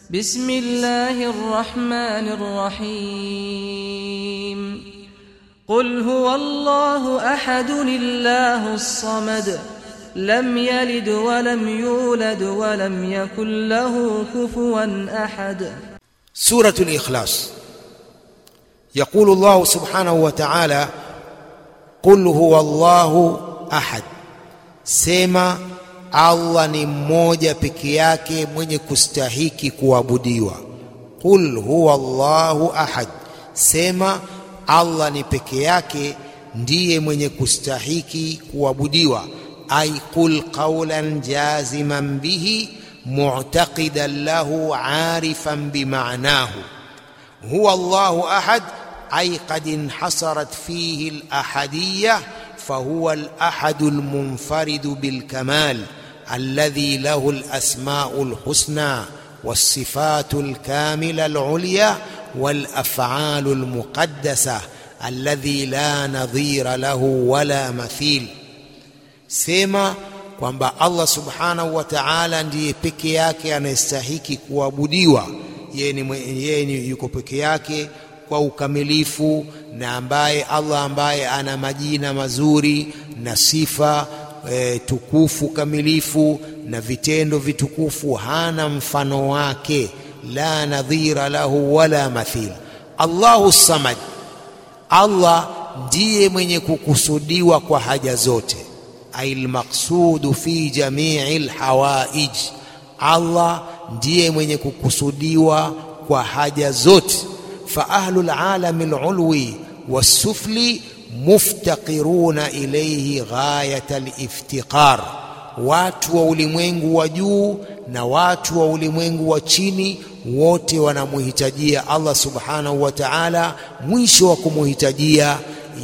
بسم الله الرحمن الرحيم قل هو الله احد الله الصمد لم يلد ولم يولد ولم يكن له كفوا احد سورة الإخلاص يقول الله سبحانه وتعالى قل هو الله أحد sema Allah ni mmoja peke yake mwenye kustahiki kuabudiwa qul huwa Allahu ahad sema Allah ni peke yake ndiye mwenye kustahiki kuabudiwa ay qul qawlan jaziman bihi mu'taqidan lahu arifan bima'nahu huwa Allahu ahad ay qad inhasarat fihi al-ahadiyyah فهو الأحد المنفرد بالكمال الذي له الأسماء الحسنى والصفات الكاملة العليا والأفعال المقدسة الذي لا نظير له ولا مثيل sema kwamba Allah subhanahu wa ta'ala ndiye peke yake anayestahiki kuabudiwa yeye ni yuko peke yake kwa ukamilifu na ambaye Allah ambaye ana majina mazuri na sifa e, tukufu kamilifu na vitendo vitukufu hana mfano wake la nadhira lahu wala mathil Allahu samad Allah ndiye mwenye kukusudiwa kwa haja zote ail maqsudu fi jami'il hawaij Allah ndiye mwenye kukusudiwa kwa haja zote فأهل العالم العلوي والسفلي مفتقرون إليه غاية الافتقار watu wa ulimwengu wa juu na watu wa ulimwengu wa chini wote wanamuhitajia Allah subhanahu wa ta'ala mwisho wa kumuhitajia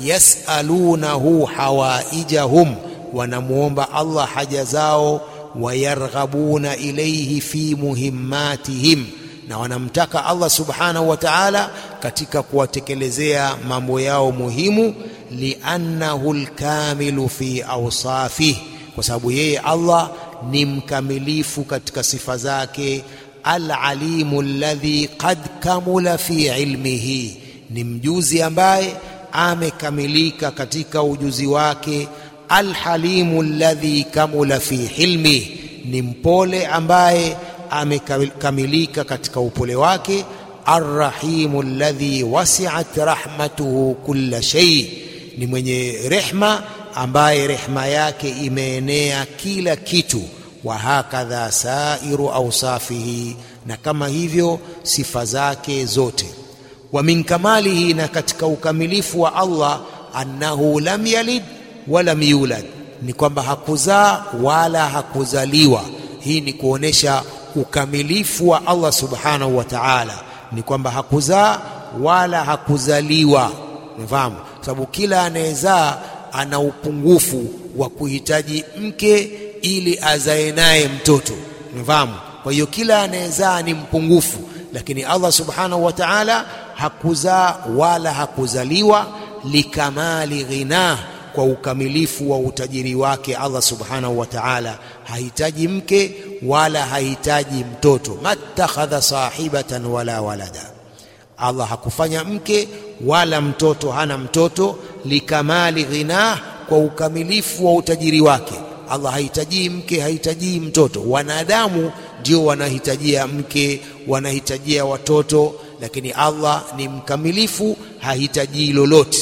yasalunahu hawaijahum wanamuomba Allah haja zao wayarghabuna ilayhi fi muhimmatihim na wanamtaka Allah subhanahu wa ta'ala katika kuwatekelezea mambo yao muhimu liannahu alkamilu fi awsafihi kwa sababu yeye Allah ni mkamilifu katika sifa zake alalimu alladhi qad kamula fi ilmihi ni mjuzi ambaye amekamilika katika ujuzi wake alhalimu alladhi kamula fi hilmihi ni mpole ambaye amekamilika katika upole wake arrahimu alladhi wasi'at rahmatuhu kulla shay ni mwenye rehma ambaye rehma yake imeenea kila kitu wa hakadha sairu awsafihi na kama hivyo sifa zake zote wa min kamalihi na katika ukamilifu wa Allah annahu lam yalid wala yulad ni kwamba hakuzaa wala hakuzaliwa hii ni kuonesha ukamilifu wa Allah subhanahu wa ta'ala ni kwamba hakuzaa wala hakuzaliwa umefahamu sababu kila anayezaa ana upungufu wa kuhitaji mke ili azae naye mtoto umefahamu kwa hiyo kila anayezaa ni mpungufu lakini Allah subhanahu wa ta'ala hakuzaa wala hakuzaliwa likamali ghinah kwa ukamilifu wa utajiri wake Allah subhanahu wa ta'ala hahitaji mke wala hahitaji mtoto mattakhadha sahibatan wala walada Allah hakufanya mke wala mtoto hana mtoto likamali ghinah kwa ukamilifu wa utajiri wake Allah hahitaji mke hahitaji mtoto wanadamu ndio wanahitajia mke wanahitajia watoto lakini Allah ni mkamilifu hahitaji lolote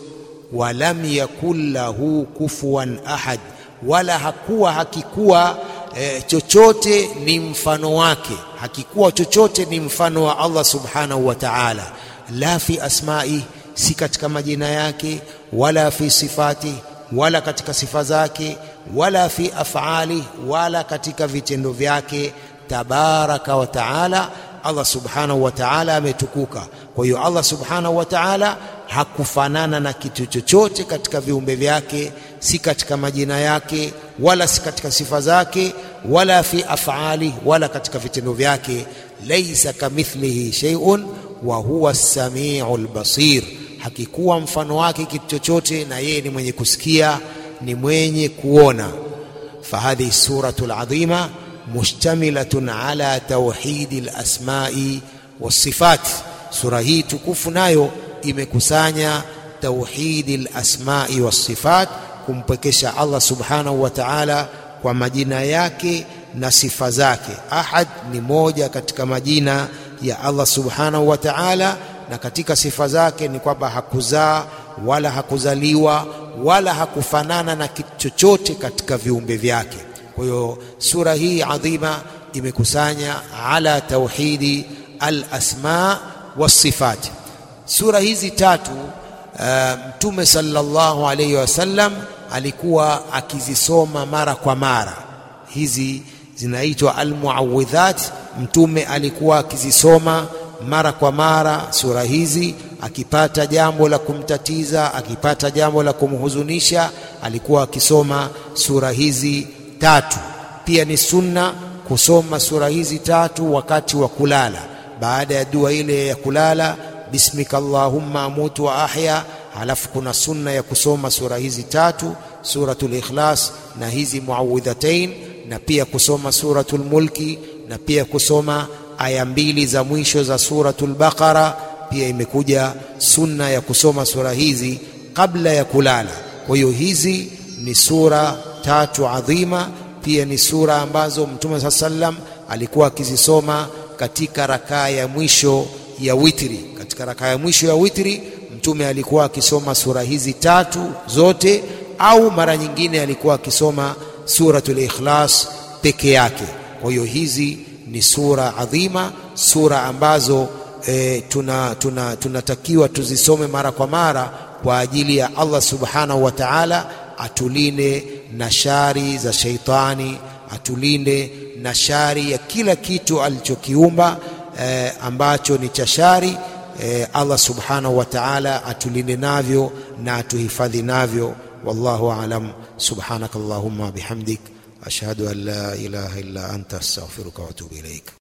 walam yakul lahu kufuwan ahad wala hakuwa hakikuwa e, chochote ni mfano wake hakikuwa chochote ni mfano wa Allah subhanahu wa ta'ala la fi asma'i si katika majina yake wala fi sifati wala katika sifa zake wala fi af'ali wala katika vitendo vyake tabaraka wa ta'ala Allah subhanahu wa ta'ala ametukuka kwa hiyo Allah subhanahu wa ta'ala hakufanana na kitu chochote katika viumbe vyake si katika majina yake wala si katika sifa zake wala fi af'ali wala katika vitendo vyake laysa kamithlihi shay'un wa huwa as-sami'ul basir hakikuwa mfano wake kitu chochote na yeye ni mwenye kusikia ni mwenye kuona fahadhihi suratul adhima mushtamilatun ala tauhidi lasmai wasifat. Sura hii tukufu nayo imekusanya tauhidi lasmai wassifat, kumpwekesha Allah subhanahu wa ta'ala kwa majina yake na sifa zake. Ahad ni moja katika majina ya Allah subhanahu wa ta'ala, na katika sifa zake ni kwamba hakuzaa wala hakuzaliwa wala hakufanana na kitu chochote katika viumbe vyake. Kwa hiyo sura hii adhima imekusanya ala tauhidi al-asma was-sifat. Sura hizi tatu Mtume uh, sallallahu alayhi wasallam alikuwa akizisoma mara kwa mara. Hizi zinaitwa almuawidhat. Mtume alikuwa akizisoma mara kwa mara sura hizi, akipata jambo la kumtatiza, akipata jambo la kumhuzunisha, alikuwa akisoma sura hizi tatu. Pia ni sunna kusoma sura hizi tatu wakati wa kulala, baada ya dua ile ya kulala, bismika allahumma amutu wa ahya. Halafu kuna sunna ya kusoma sura hizi tatu, suratul Ikhlas na hizi muawidhatain, na pia kusoma suratul Mulki na pia kusoma aya mbili za mwisho za suratul Baqara. Pia imekuja sunna ya kusoma sura hizi kabla ya kulala. Kwa hiyo hizi ni sura tatu adhima, pia ni sura ambazo Mtume saa sallam alikuwa akizisoma katika rakaa ya mwisho ya witri. Katika rakaa ya mwisho ya witri Mtume alikuwa akisoma sura hizi tatu zote, au mara nyingine alikuwa akisoma suratul Ikhlas peke yake. Kwa hiyo hizi ni sura adhima, sura ambazo e, tunatakiwa tuna, tuna tuzisome mara kwa mara kwa ajili ya Allah subhanahu wa ta'ala atulinde na shari za sheitani, atulinde na shari ya kila kitu alichokiumba e, ambacho ni cha shari e, Allah subhanahu wa ta'ala atulinde navyo na atuhifadhi navyo. Wallahu aalam. Subhanakallahumma bihamdik ashhadu an la ilaha illa anta astaghfiruka wa atubu ilaik.